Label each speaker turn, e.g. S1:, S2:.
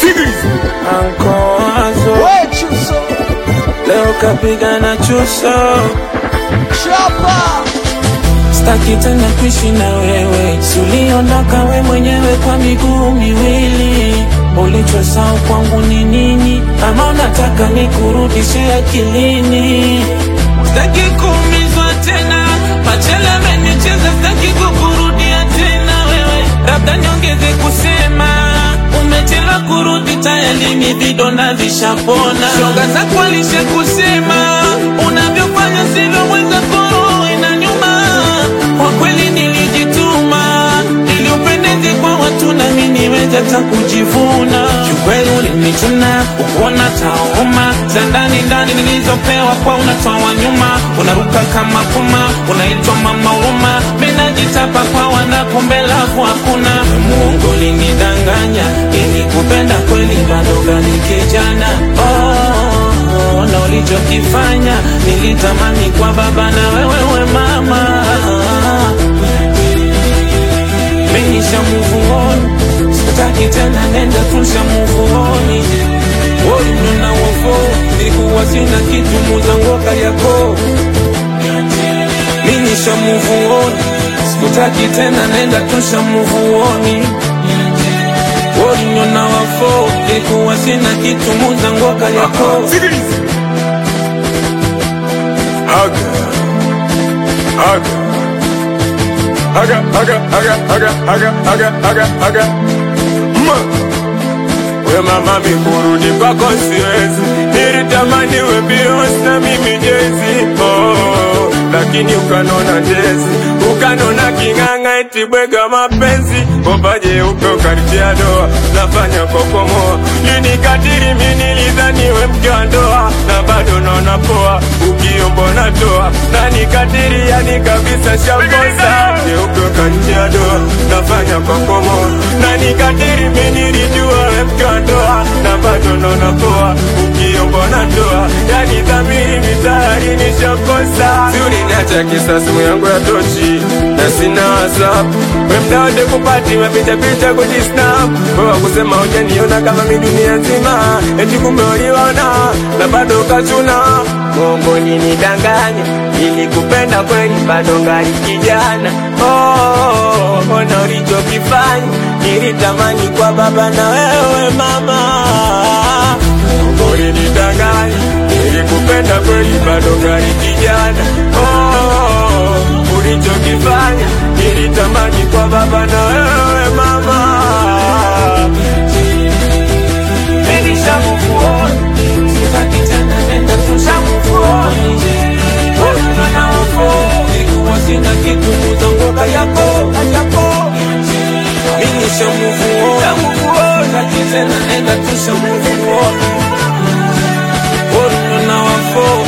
S1: Ankoazo
S2: We Chuso
S1: leo kapiga na chuso,
S2: Chapa
S1: staki tena kuishi na wewe, si uliondoka we mwenyewe kwa miguu miwili. Ulichosahau kwangu ni nini? Ama unataka nikurudishe akilini? Staki kuumizwa tena, machele amenicheza, staki kukurudia tena wewe, labda niongeze kusema umechelewa kurudi, tayari ni vidonda vishapona. Shoga zako alishe kusema unavyofanya sivyo, mwenzako inanyuma. Kwa kweli nilijituma ili upendeze kwa watu na mimi niweze hata kujivuna. Kiukweli ulinichuna ukuona tauma za ndani ndani nilizopewa kwa unatoa wa nyuma, unaruka kama puma, unaitwa mama huruma. Mimi najitapa kwa wanakumbe lafu hakuna. Mungu ulinidanganya ili kupenda kweli bado gani kijana oh, na ulichokifanya nilitamani kwa baba na wewe we mama Menisha move on Sitaki tena nenda tusha move on Woi nuna wofo Nilikuwa sina kitu muzangoka yako Menisha move on Sitaki tena nenda tusha move on Woi nuna wofo Nilikuwa sina kitu muzangoka yako
S3: Aga. Aga. Aga, aga, aga, aga, aga, aga, aga, aga. Ma. We mama mikurudi kwako siwezi, nilitamani we Beyonce na mimi Jay-Z. Oh, lakini ukanona jezi, ukanona king'ang'a eti bwega mapenzi, bomba jeupe ukanitia doa, nafanya kokomoa, linikatiri mimi nilidhani we mke wa ndoa, na bado naona poa, ukiombo natoa, na nikatiri yani kabisa shambosa, jeupe ukanitia doa, nafanya kokomoa, na nikatiri mimi nilijua we mke wa ndoa, na bado naona poa, ukiombo natoa, yani dhamiri mitayari nishakosa, si uliniacha kisa simu yangu ya tochi, na sina WhatsApp, we mda wote kupati mapicha picha kujisnap, wewe kusema hujaniona kama mi dunia nzima, eti kumbe uliona na bado ukachuna Mungu nidanganya, nilikupenda kweli, bado ngali kijana. Oh, ona ulichokifanya, nilitamani kwa baba na wewe mama. Mungu nidanganya, nilikupenda kweli, bado ngali kijana. Oh, ulichokifanya, nilitamani kwa baba na wewe mama.
S1: Menisha move on Sitaki tena nenda tusha move on Woi nuna wofo Nilikuwa sina kitu muzangoka yako yako Menisha move on Sitaki tena nenda tusha move on Woi nuna wofo